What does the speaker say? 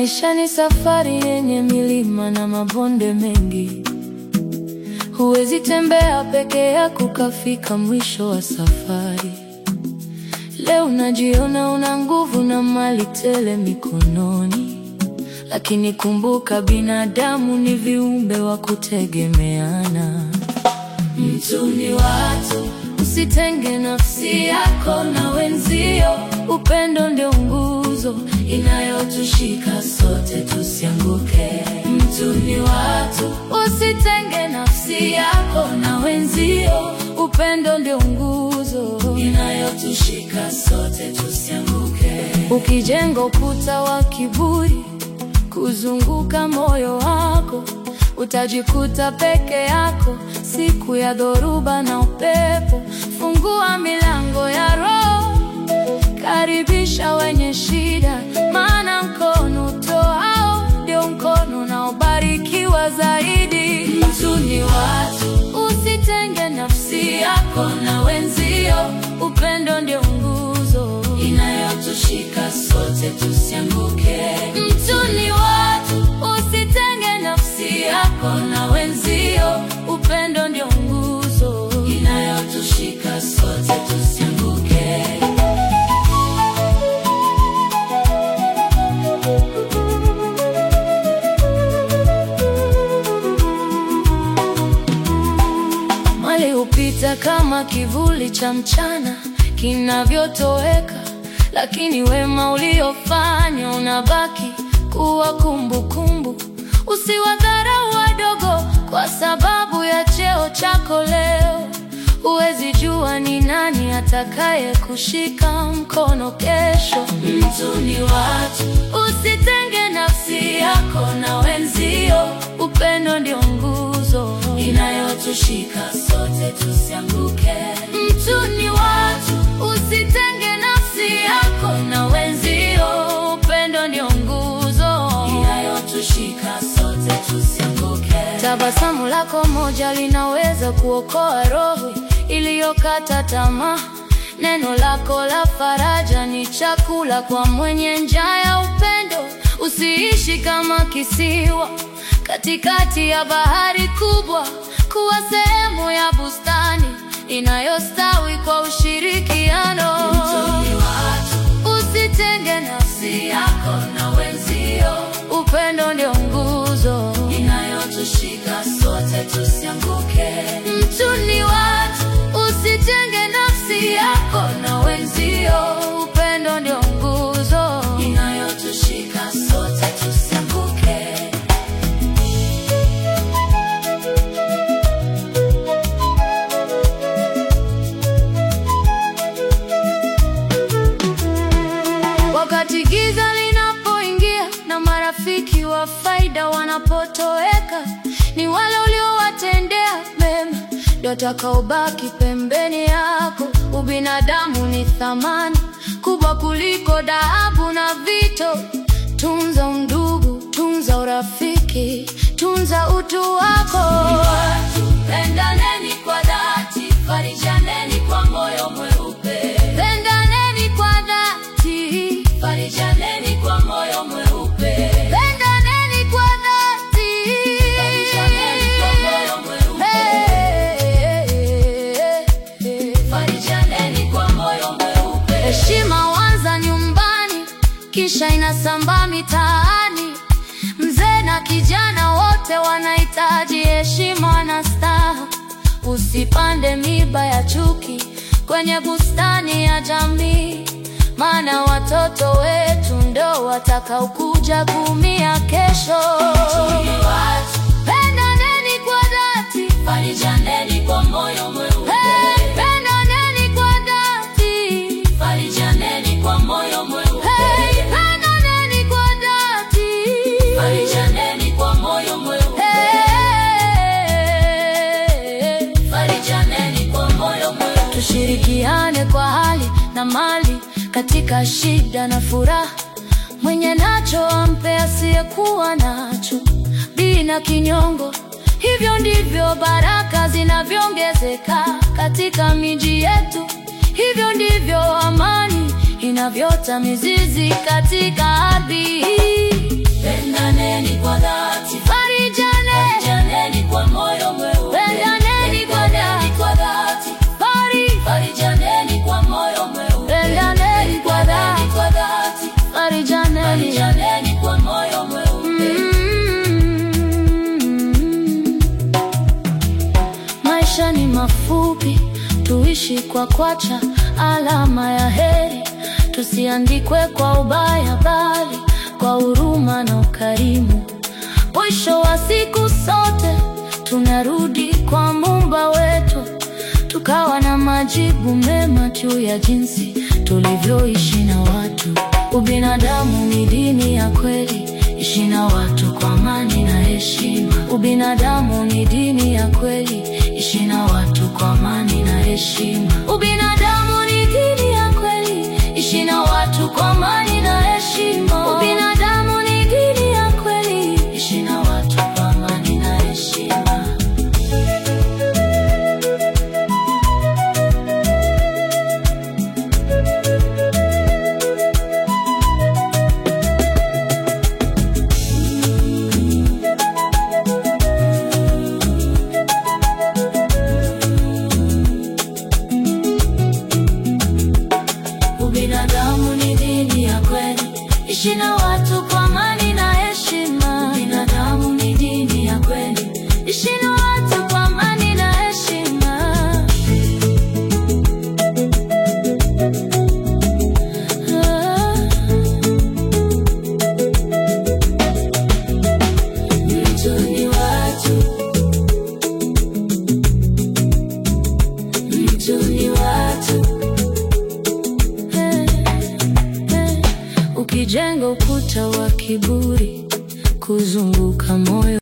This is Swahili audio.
Maisha ni safari yenye milima na mabonde mengi. Huwezi tembea peke yako kafika mwisho wa safari. Leo unajiona una nguvu na mali tele mikononi, lakini kumbuka, binadamu ni viumbe wa kutegemeana. Mtu ni watu, usitenge nafsi yako na wenzio. Upendo ndio nguzo inayotushika sote, tusianguke. Mtu ni watu, usitenge nafsi yako na wenzio. Upendo ndio nguzo inayotushika sote, tusianguke. Ukijenga ukuta wa kiburi kuzunguka moyo wako, utajikuta peke yako siku ya dhoruba na upepo. Fungua milango ya roho, karibisha wenye shida, maana mkono utoao ndio mkono unaobarikiwa zaidi. Mtu ni watu, usitenge nafsi yako na wenzio. Upendo ndio nguzo inayotushika sote, tusianguke. Mtu ni watu, usitenge nafsi yako na wenzio. Upendo ndio nguzo inayotushika sote, tusianguke. Mali hupita kama kivuli cha mchana kinavyotoweka, lakini wema uliofanya unabaki kuwa kumbukumbu. Usiwadharau wadogo kwa sababu ya cheo chako leo. Huwezi jua ni nani atakaye kushika mkono kesho. Mtu ni watu, usitenge nafsi yako na wenzio. Upendo ndio nguzo inayotushika sote, tusianguke. Mtu ni watu, usitenge nafsi yako na wenzio. Upendo ndio nguzo inayotushika sote, tusianguke. Tabasamu lako moja linaweza kuokoa roho iliyokata tamaa. Neno lako la faraja ni chakula kwa mwenye njaa ya upendo. Usiishi kama kisiwa katikati ya bahari kubwa, kuwa sehemu ya bustani inayostawi kwa ushirikiano. Usitenge nafsi yako na wenzio. Upendo ndio nguzo inayotushika sote, tusianguke. Mtu ni watu, usitenge nafsi yako na wenzio. Upendo ndio nguzo inayotushika sote, tusianguke. Wakati giza linapoingia na marafiki wa faida wanapotoweka, ni wale uliowatendea mema ndio watakaobaki pembeni yako. Ubinadamu ni thamani kubwa kuliko dhahabu na vito. Tunza undugu, tunza urafiki, tunza utu wako. Pendaneni kwa dhati, farijaneni kwa moyo mweupe. Pendaneni kwa dhati, farijaneni kwa moyo mweupe. Pendaneni kwa dhati, farijaneni kwa moyo mweupe. Farijaneni kwa moyo mweupe. Heshima huanza nyumbani, kisha inasambaa mitaani. Mzee na kijana wote wanahitaji heshima na staha. Usipande miba ya chuki kwenye bustani ya jamii, maana watoto wetu ndo watakaokuja kuumia kesho. Pendaneni kwa dhati, farijaneni kwa moyo mweupe. Pendaneni kwa dhati, farijaneni kwa moyo mweupe. Pendaneni kwa dhati, farijaneni kwa moyo mweupe. Farijaneni kwa moyo mweupe. Tushirikiane kwa hali na mali katika shida na furaha. Mwenye nacho ampe asiyekuwa nacho bila kinyongo. Hivyo ndivyo baraka zinavyoongezeka katika miji yetu. Hivyo ndivyo amani inavyota mizizi katika ardhi hii. pendaneni kwa dhati, farijane, farijaneni kwa moyo mweupe, pendaneni kwa dhati, kwa dhati, fari, farijaneni kwa moyo mweupe, pendaneni kwa dhati, kwa dhati, farijaneni, farijaneni kwa moyo mweupe. Maisha ni mafupi, tuishi kwa kwacha alama ya heri, tusiandikwe kwa ubaya, bali kwa huruma na ukarimu. Mwisho wa siku sote tunarudi kwa Muumba wetu, tukawa na majibu mema juu ya jinsi tulivyoishi na watu. Ubinadamu ni dini ya kweli, ishi na watu kwa amani na heshima. Ubinadamu ni dini ya kweli, ishi na watu kwa amani na heshima. Ubinadamu ni dini ya kweli, ishi na watu kwa amani na heshima. Ubinadamu ni dini ya kweli, ishi na watu kwa amani na heshima. Ubinadamu ni dini ya kweli, ishi na watu kwa amani na heshima. Ubinadamu ni dini ya kweli, ishi na watu kwa amani na heshima. Ah. Mtu ni watu, mtu ni watu. Hey, hey. Ukijenga ukuta wa kiburi kuzunguka moyo